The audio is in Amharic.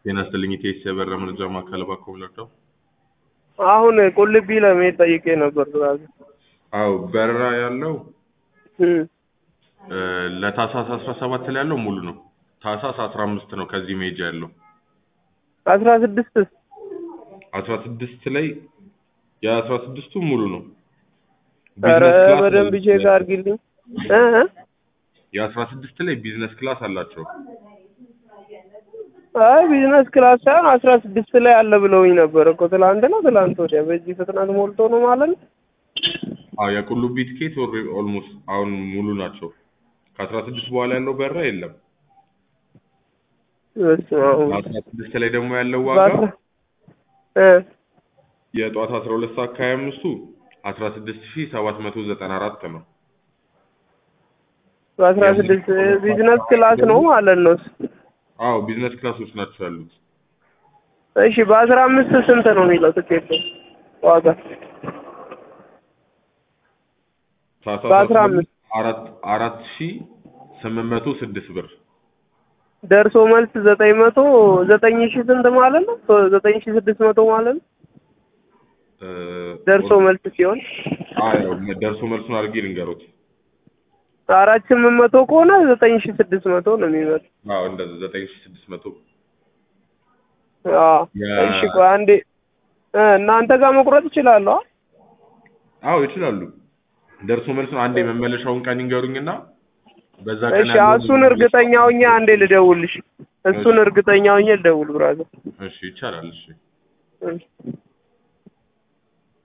ጤና ይስጥልኝ ኢቴስ የበራ መረጃ ማዕከል እባክዎ ብለርዳው። አሁን ቁልቢ ለመሄድ ጠይቄ ነበር ራሱ አዎ በረራ ያለው እም እ ለታህሳስ አስራ ሰባት ላይ ያለው ሙሉ ነው። ታህሳስ አስራ አምስት ነው ከዚህ መሄጃ ያለው። አስራ ስድስት አስራ ስድስት ላይ የአስራ ስድስቱ ሙሉ ነው። ኧረ ቢዝነስ ክላስ በደንብ አላቸው። ቼክ አድርጊልኝ እ እ የአስራ ስድስት ላይ ቢዝነስ ክላስ አላቸው። አይ ቢዝነስ ክላስ ሳይሆን አስራ ስድስት ላይ አለ ብለውኝ ነበር እኮ ትላንት ነው ትላንት ወዲያ። በዚህ ፍጥነት ሞልቶ ነው ማለት ነው። አዎ የቁልቢ ትኬት ኦልሞስት አሁን ሙሉ ናቸው። ከአስራ ስድስት በኋላ ያለው በረራ የለም። በስመ አብ ወወልድ። አስራ ስድስት ላይ ደግሞ ያለው ዋጋ በአስራ እ የጠዋት አስራ ሁለት ሰዓት ከሀያ አምስቱ አስራ ስድስት ሺህ ሰባት መቶ ዘጠና አራት ነው። በአስራ ስድስት ቢዝነስ ክላስ ነው ማለት ነው። አዎ ቢዝነስ ክላሶች ናቸው ያሉት። እሺ በአስራ አምስት ስንት ነው የሚለው ትኬት ዋጋ? ታህሳስ በአስራ አምስት አራት አራት ሺህ ስምንት መቶ ስድስት ብር ደርሶ መልስ ዘጠኝ መቶ ዘጠኝ ሺህ ስንት ማለት ነው? ዘጠኝ ሺህ ስድስት መቶ ማለት ነው። እ ደርሶ መልስ ሲሆን አዎ ደርሶ መልሱን አድርጌ ልንገሮት። አራት ስምንት መቶ ከሆነ ዘጠኝ ሺህ ስድስት መቶ ነው የሚመጣው። አዎ እንደዛ ዘጠኝ ሺህ ስድስት መቶ አዎ ያ- እሺ ቆይ አንዴ እ እናንተ ጋር መቁረጥ እችላለሁ? አዎ ይችላሉ። ደርሶ መልሱን አንዴ መመለሻውን ቀን ይንገሩኝና በዛ ቀን እሺ ያለውን እሱን እርግጠኛ ሆኜ አንዴ ልደውልሽ። እሱን እርግጠኛ ሆኜ ልደውል ብራዘር። እሺ ይቻላል። እሺ እሺ